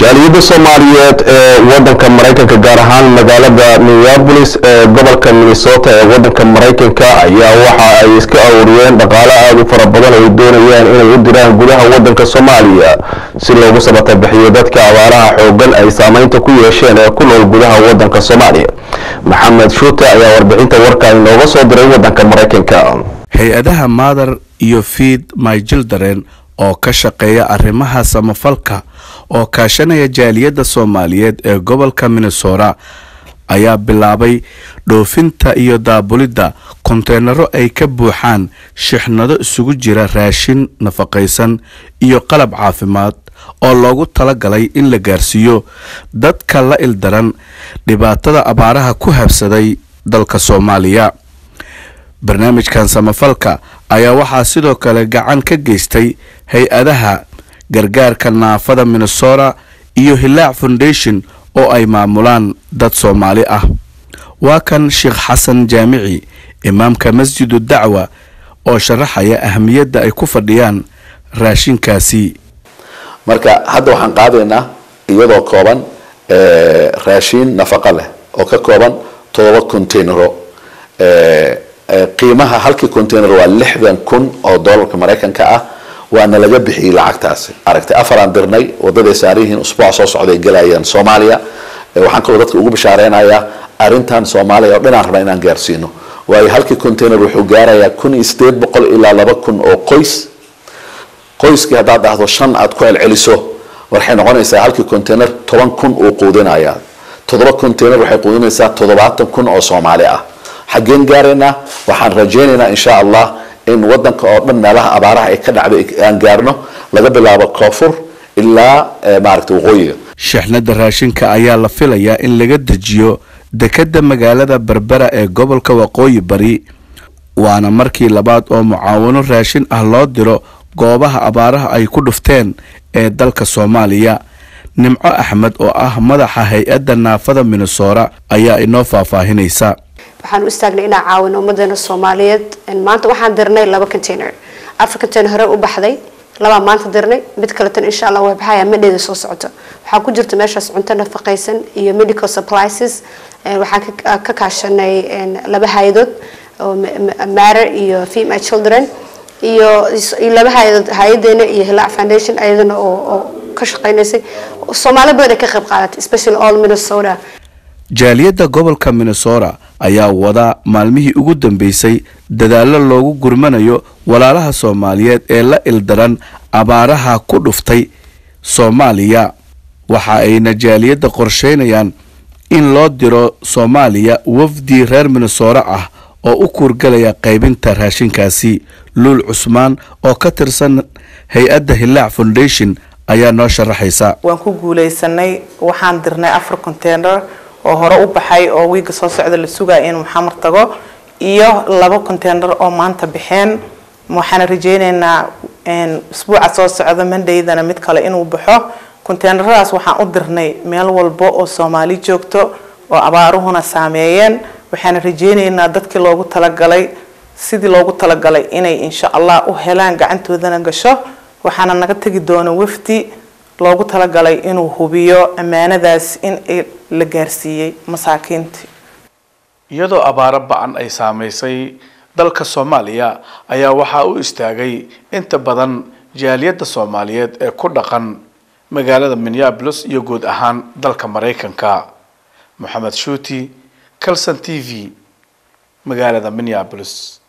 jaaliyadda soomaaliyeed ee wadanka maraykanka gaar ahaan magaalada minneapolis ee gobolka minnesota ee wadanka maraykanka ayaa waxa ay iska aruuriyeen dhaqaale aada u fara badan ay doonayaan inay u diraan gudaha wadanka soomaaliya si loogu sabatabixiyo dadka abaaraha xoogan ay saameynta ku yeesheen ee ku nool gudaha wadanka soomaaliya maxamed shuute ayaa warbixinta warka inooga soo diray wadanka maraykanka hay-adaha maadar iyo fiid my children oo ka shaqeeya arrimaha samafalka oo kaashanaya jaaliyadda soomaaliyeed ee gobolka minnesota ayaa bilaabay dhoofinta iyo daabulidda konteenaro ay ka buuxaan shixnado isugu jira raashin nafaqaysan iyo qalab caafimaad oo loogu talagalay in la gaarsiiyo dadka la ildaran dhibaatada abaaraha ku habsaday dalka soomaaliya barnaamijkan samafalka ayaa waxaa sidoo kale gacan ka geystay hay-adaha gargaarka naafada minnesota iyo hilaac foundation oo ay maamulaan dad soomaali ah waa kan sheekh xasan jaamici imaamka masjidu dacwa oo sharaxaya ahamiyadda ay ku fadhiyaan raashinkaasi marka hadda waxaan qaadaynaa iyadoo kooban raashiin nafaqo leh oo ka kooban todoba containero qiimaha halkii container waa lixdan kun oo dollarka maraykanka ah waana laga bixiyey lacagtaasi aragtay afaraan dirnay wadaday saariyihiin usbuuca soo socday galayaan soomaaliya waxaan kaloo dadka ugu bishaareynaya arrintan soomaaliya oo dhanaan rabnaa inaan gaarsiino waayo halkii container wuxuu gaarayaa kun iyo sideed boqol ilaa laba kun oo qoys qoyskii haddaad dhahdo shan aad ku celceliso waxay noqonaysaa halkii container toban kun uu quudinaya toddoba container waxay quudinaysaa toddobaatan kun oo soomaali ah xaggeen gaaraynaa waxaan rajaynaynaa insha allah in wadanka oo dhan meelaha abaaraha ay ka dhacday aan gaarno laga bilaabo koonfur ilaa maaragta waqooyiga shixnada raashinka ayaa la filayaa in laga dejiyo dekedda magaalada berbera ee gobolka waqooyi bari waana markii labaad oo mucaawano raashin ah loo diro goobaha abaaraha ay ku dhufteen ee dalka soomaaliya nimco axmed oo ah madaxa hay-adda naafada minnesota ayaa inoo faahfaahinaysa waxaan u istaagnay inaan caawino ummadeena soomaaliyeed maanta waxaan dirnay laba container afar container hore u baxday labaa maanta dirnay mid kaletan insha allah way baxaya madheeda soo socota waxaa ku jirta meeshaas cunto nafaqaysan iyo medical supplies waxaan ka kaashanay laba hay-adood oo matter iyo female children iyo laba hay-adood hay-adeena iyo hilaac foundation ayadana oo ka shaqeynaysay soomaali badan ay ka qayb qaadatay especially all minnesota jaaliyadda gobolka minnesota ayaa wada maalmihii ugu dambeysay dadaallo loogu gurmanayo walaalaha soomaaliyeed ee la ildaran abaaraha ku dhuftay soomaaliya waxa ayna jaaliyadda qorsheynayaan in loo diro soomaaliya wafdi reer minnesota ah oo u kuurgalaya qaybinta raashinkaasi luul cusmaan oo ka tirsan hay-adda hilaac foundation ayaa noo sharaxaysa waan ku guuleysanay waxaan dirnay afar container oo hore u baxay oo wiiga soo socda la sugaya inuu xamar tago iyo laba container oo maanta baxeen waxaana rajeyneynaa usbuuca soo socda mandaydana mid kale inuu baxo containeradaas waxaan u dirnay meel walba oo soomaali joogto oo abaaruhuna saameeyeen waxaana rajeyneynaa dadkii loogu talagalay sidii loogu talagalay inay insha allah u helaan gacantoodana gasho waxaana naga tegi doona wafdi loogu talagalay inuu hubiyo ammaanadaas in la gaarsiiyey masaakiintii iyadoo abaaro ba-an ay saamaysay dalka soomaaliya ayaa waxaa u istaagay inta badan jaaliyadda soomaaliyeed ee ku dhaqan magaalada minneabolis iyo guud ahaan dalka maraykanka moxamed shuuti calson t v magaalada minneabolis